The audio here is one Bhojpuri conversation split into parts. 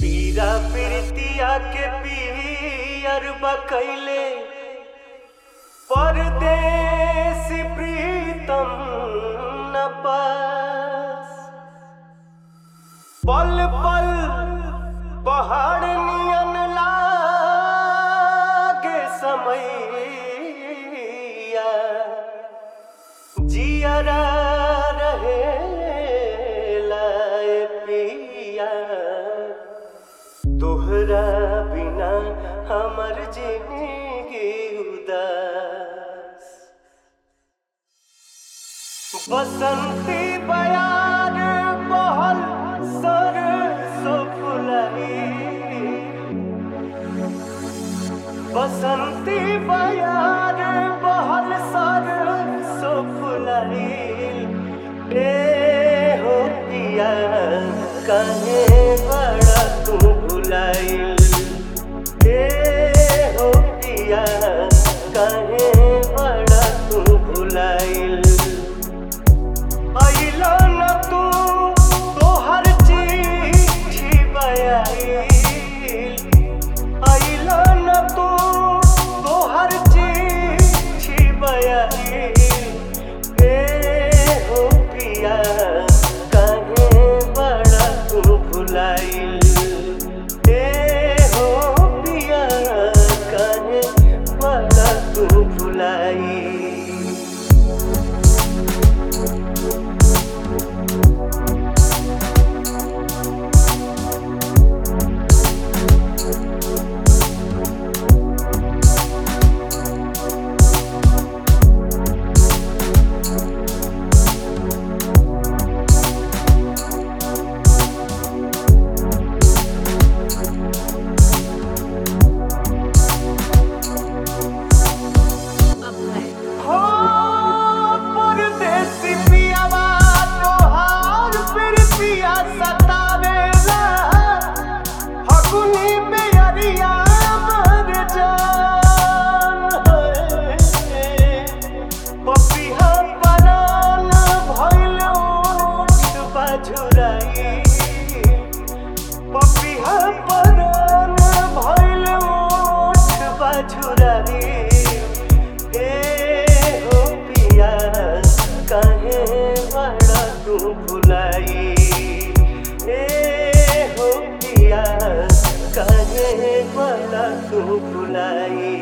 पीरा प्रीतिया के पियर बकैले परदेश प्रीतम न पास पल पल पहाड़ नियन लागे समैया जियरा रहे लाए पिया तोहरा बिना हमर जिंदगी उदास बसंती बयार बहल सर फुलाई बसंती बयार बहल सर फुलाई ए हो पिया कहे बड़ा तू भुलाइल ए हो पिया कहे बड़ा तू भुलाइल अइलो न तू तोहर चिट्ठी बयाइल अइलो न तू तोहर चिट्ठी बयाइल ए हो पिया काहे बड़ा तू भुलाइल ए हो पिया काहे बड़ा तू भुलाइल अभय हो परदेसी पियावा तोहार प्रीतिया सतावेला फगुनी बेअरिया मर जान है पपिहा परान भइल ओठ बजुराई पपिहा परान भइल ओठ बजुराई ए हो पिया काहे बड़ा तू भुलाई ए हो पिया काहे बड़ा तू भुलाई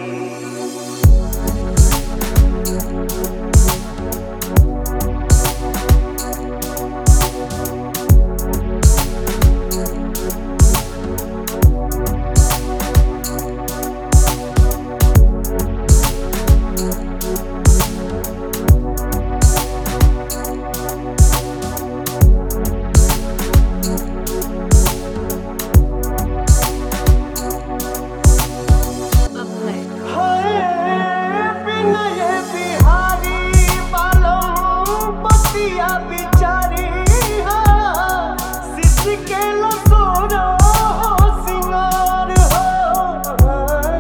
अभय हाय विनय बिहारी बालम बतिया बिचारी हाँ सिद्धि के लसोरा सिंगार हो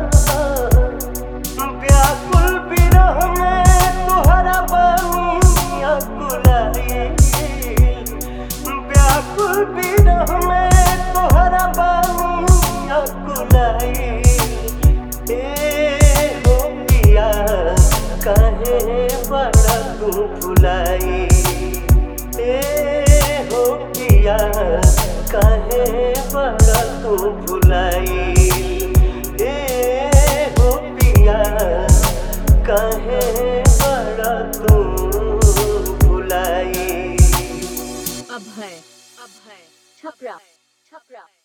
व्याकुल विरह में तुहरा बनी अकुलाई व्याकुल विरह में तोहरा बानी अकुलाई ए हो पिया काहे बड़ा तू भुलाई ए हो पिया काहे बड़ा तू भुलाई ए हो पिया काहे बड़ा तू भुलाई अभय अभय छपरा छपरा